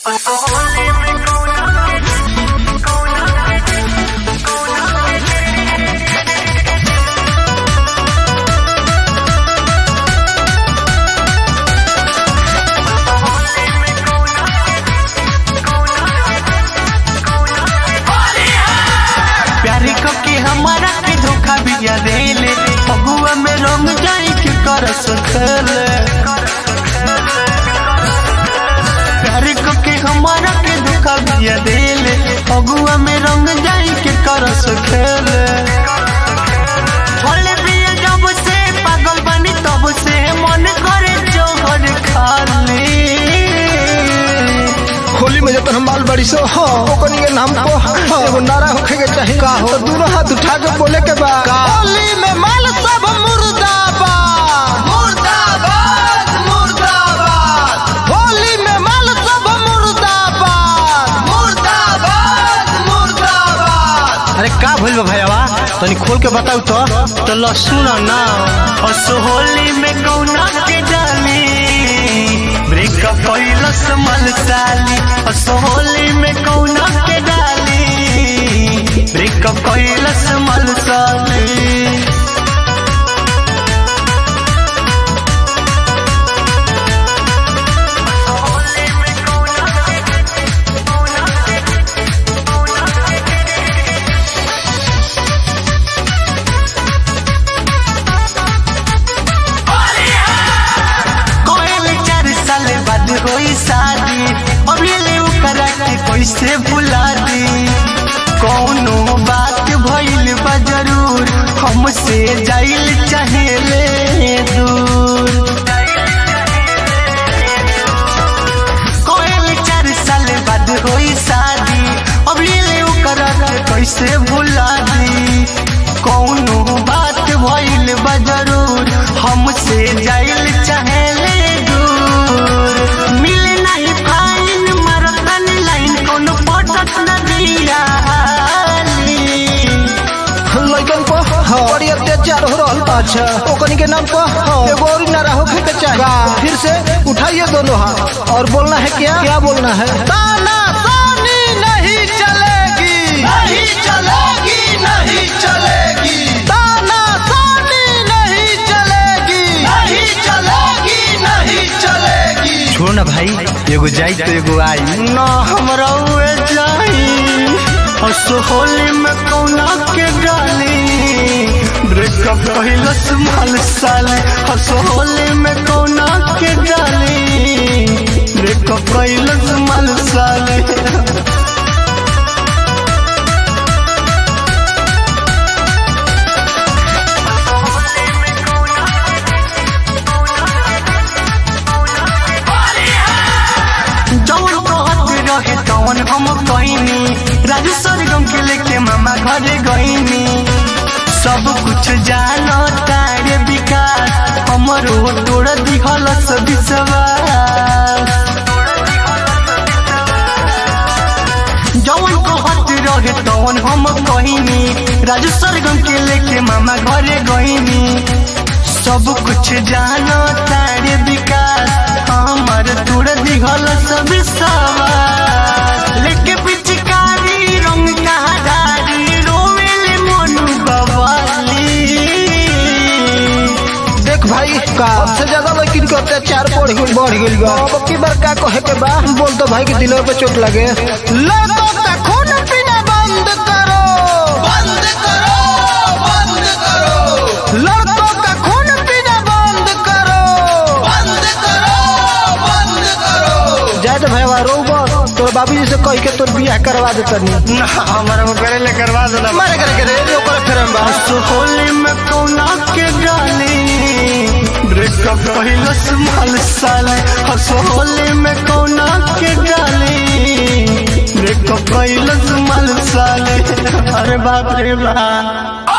प्यारी को के हमारा के धोखा बिया देले फगुआ में रंग जाई के कर सकले प्यारी को के हमारा के धोखा बिया देले फगुआ में रंग जाई के कर सकले छोले बिया जब से पागल बनी तब से मन करे जोहर खाली होली में जब हम बाल बड़ी सो हो ओकनी के नाम को एगो नारा होखे के चाहिए का हो दोनों हाथ उठा के बोले के बा होली में माल सब मुर्दाबाद मुर्दाबाद मुर्दाबाद होली में माल सब मुर्दाबाद मुर्दाबाद मुर्दाबाद अरे का भइल बा भैया तनी खोल के बताऊ तो तो लहसुन ना असोहली में कौना के डाली ब्रेकअप कैलस मलसाली असोहली में कौना के डाली ब्रेकअप कैलस मलसाली कोयल चार साल बाद होई शादी अब ये ले करा के कैसे भुला दी कौनो बात भइल बा जरूर हमसे जाइल चाहेले दूर कोयल चार साल बाद होई शादी अब ये ले करा के कैसे भुला दी कौनो बात भइल बा जरूर हमसे जाइल चाहेले दूर मिले नहीं फाइन मरतन लाइन कोनो पटक न दिया लइकन को बड़ी अत्याचार हो रहल बा अच्छा ओकनी के नाम को एगो और नारा होखे के चाहिए फिर से उठाइए दोनों हाथ और बोलना है क्या क्या बोलना है ताना तानी नहीं चलेगी नहीं चलेगी नहीं चलेगी ताना तानी नहीं चलेगी नहीं चलेगी नहीं चलेगी छोड़ ना भाई एगो जाई तो एगो आई ना हमरा उए जाई और सोहली में कौना के गाली ब्रेकअप कैलस माल साले और सोहली में कौना के गाली ब्रेकअप कैलस माल साले जौन कहत रहे तौन हम कईनी राजू सरगम के लेके मामा घरे गईनी सब कुछ जानो तारे विकास हमरो तोड़ दिहल विश्वास जौन कहत रहे तौन हम कहीनी राजू सरगम के लेके मामा घरे गईनी सब कुछ जानो तारे विकास हमर तोड़ दिहल सब सवार लेके पिचकारी रंग कहादारी रोवेले मनु बवाली देख भाई का सबसे ज्यादा लेकिन के अत्याचार बढ़ गई बढ़ गई बा अब की बार का कहे के बा बोल तो भाई के दिलों पे चोट लगे लड़कों का खून पीना बंद करो बंद करो बंद करो लड़कों का खून पीना बंद करो बंद करो बंद करो जाए तो भाई रो तोर बाबू जी से कह के तोर बियाह करवा दे तनी ना हमारा वो करे ले करवा देना मारे करे के रे ओकर फेर हम बा होली में कौना के गाली ब्रेकअप कैलस माल साले होली में कौना के गाली ब्रेकअप कैलस माल साले अरे बाप रे बाप